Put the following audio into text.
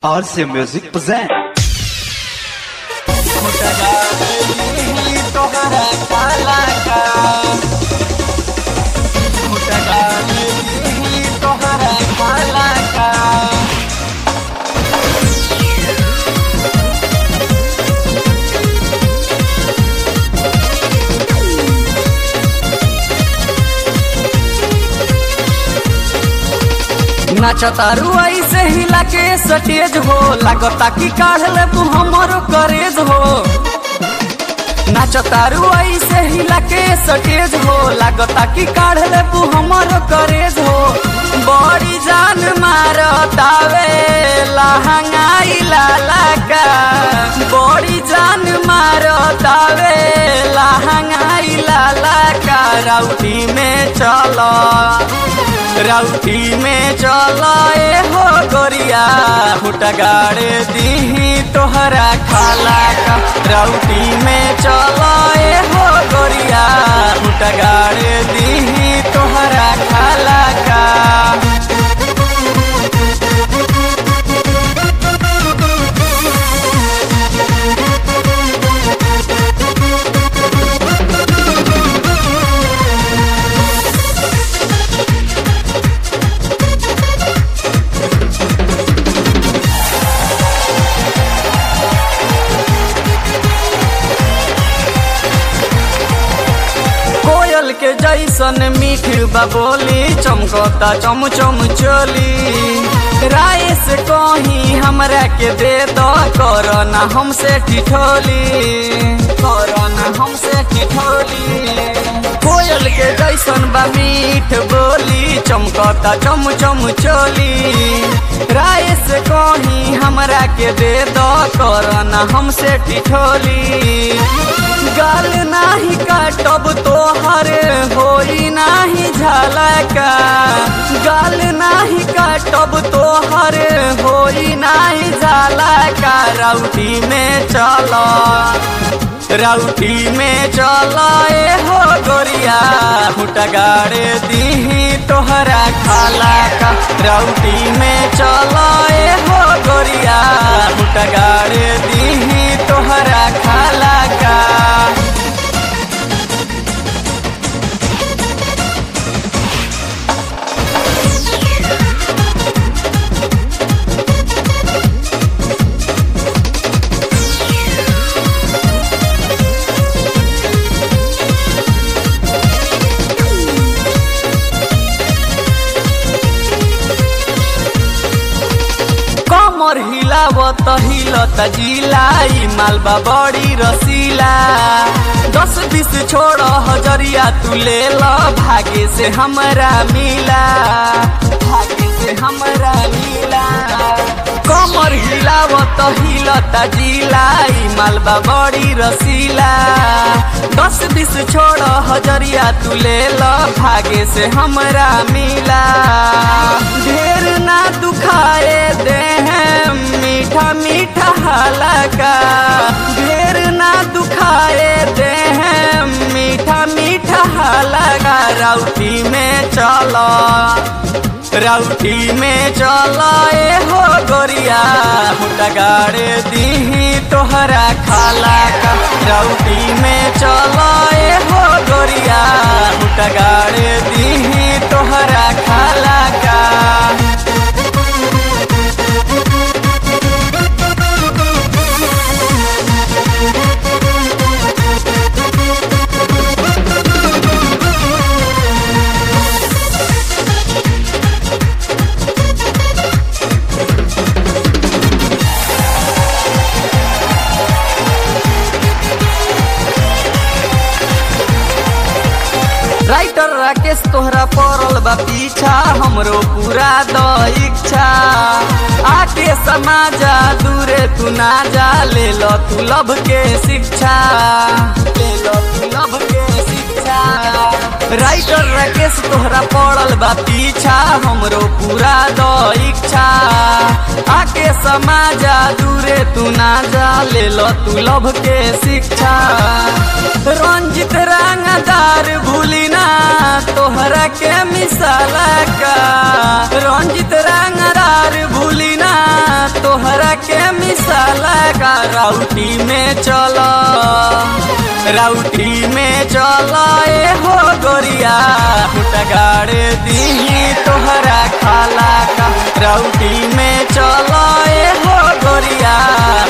RC Music present. तोहरा काला का तोहरा काला का नाचतारू ऐसे हिला के सटेज हो लागता कि काढ़ ले तू हमरो करेज हो नाचतारू ऐसे हिला के सटेज हो लागता कि काढ़ ले तू हमरो करेज हो बड़ी जान मारतावे लहंगाई लाला का बड़ी जान मारतावे लहंगाई लाला का राउटी में चलो राउटी में चला ए हो गोरिया हुटा गाड़े दीही तोहरा खाला का राउटी में चला ए हो गोरिया हुटा गाड़े दीही तोहरा खाला का कोयल के जैसन मीठ बबोली चमकता चम चम चोली राय से कहीं हमरा के दे दो करना हमसे ठिठोली करना हमसे ठिठोली कोयल के जैसन बा मीठ बोली चमकता चम चम चोली राय से कहीं हमरा के दे दो करना हमसे ठिठोली गाल नाही काटब तोहर होई नाही झलका गाल नाही काटब तोहर होई नाही झलका राउटी में चलो राउटी में चला ए हो गोरिया हुटा गाड़े दीही तोहरा खाला का राउटी में चला ए हो गोरिया हुटा गाड़े दीही तोहरा खाला का कमर हिलावत हिलत जिलाई मालबा बड़ी रसीला दस बीस छोड़ हजरिया तू ले ल भागे से हमरा मिला भागे से हमरा मिला कमर हिलावत हिलत जिलाई मालबा बड़ी रसीला दस बीस छोड़ हजरिया तू ले ल भागे से हमरा मिला ढेर ना दुखाए दे हैं मीठा मीठा हलका ढेर ना दुखाए दे हैं मीठा मीठा हलका राउटी में चलो राउटी में चला ए हो गोरिया हुटा गाड़े दीही तोहरा खाला का राउटी में चला ए हो गोरिया हुटा गाड़े दीही तोहरा खाला का राइटर राकेश तोहरा पड़ल बा पीछा हमरो पूरा द इच्छा आके समाजा दूरे तू ना जा ले लो तू लब के शिक्षा ले लो तू लब के शिक्षा राइटर राकेश तोहरा पड़ल बा पीछा हमरो पूरा द इच्छा आके समाजा दूरे तू ना जा ले लो तू लब के शिक्षा रंजित रंगदार भूली ना तोहरा के मिसाला का रंजित रंगदार भूली ना तोहरा राउटी में चल राउटी में चल ए हो गोरिया फुटा गाड़े दी तोहरा खाला का राउटी में चल ए हो गोरिया